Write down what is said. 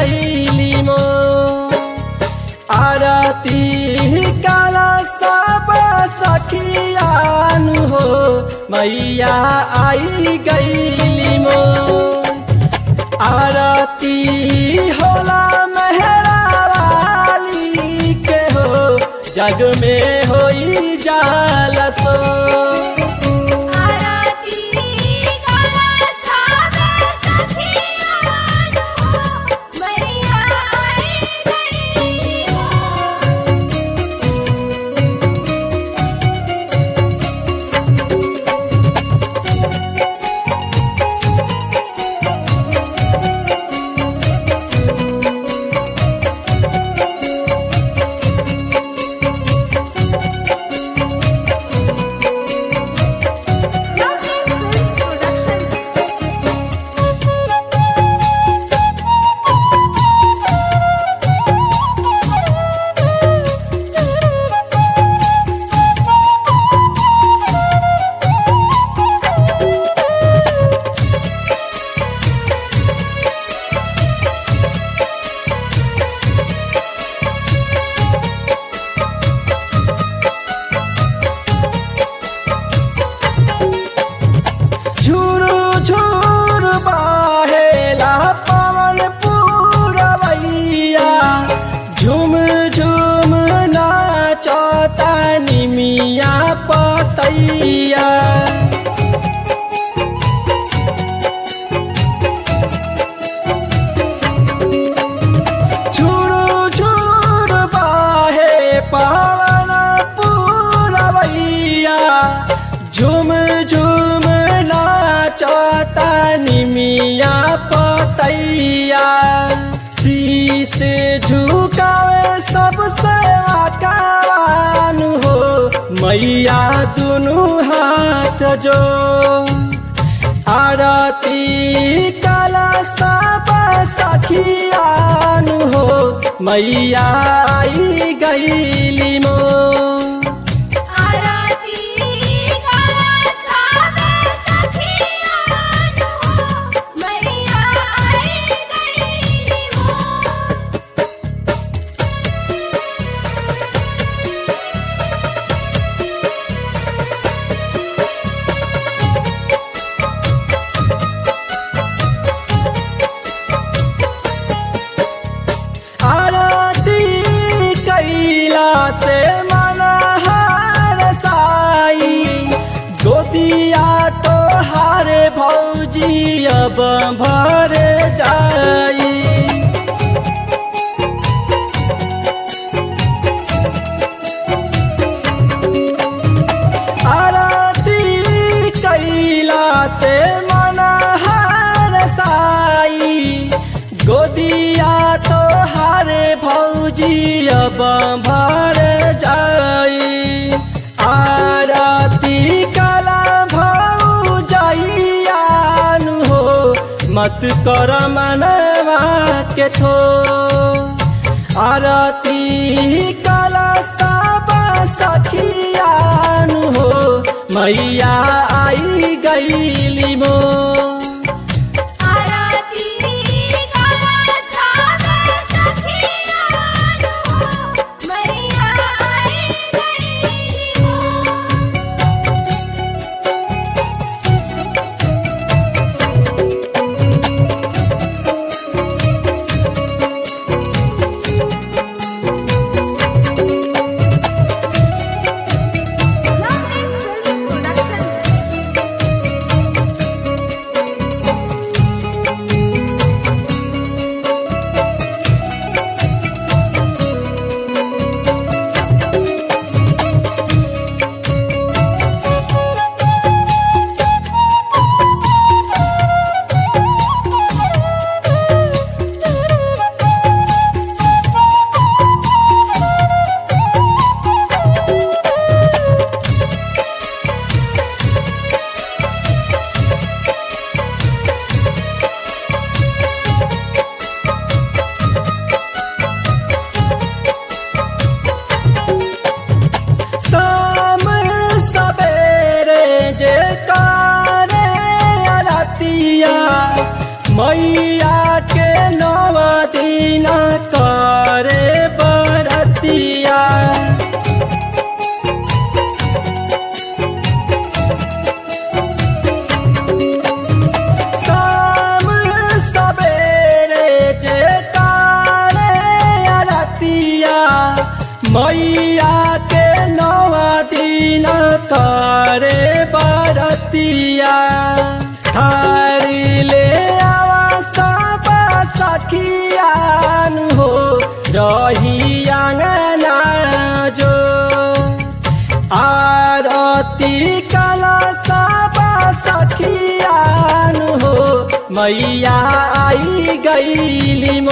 गईली मो आरती काला सब सखियानु हो मैया आई गईली मो आरती होला मेहरा वाली के हो जग में होई जाल सो आरती काला साबे सखियान हो मैया आई गई हो झुरु झुरु बाहेला पवन पूरवैया झुम झुम नाचता निमिया पतैया झुरु झुरु बाहे पवन पूरवैया झुम झुम नाचता निमिया पतैया शीश झुकावे सबसे आकान हो मैया दुनु हाथ जो आरती काला सब सखियान हो मैया आई गईली मो आरती काला साबे सखियान हो मैया आई गई हो आरती कैला से मन हार साई गोदिया तो हारे भौजी अब भर जाई आरती कैला से मन हार साई गोदिया तो हारे भौजी अब भर जाई आरती कला भौ जाइयान हो मत कर मनवा के थो आरती कला सब सखियान हो मैया आई गईली मो आरती काला साबे सखियान हो मैया आई गई हो मैया के नवा दिन करे बरतिया थारी ले आवा सब सखियान हो रही अंगना जो आरती कला सब सखियान हो मैया आई गईली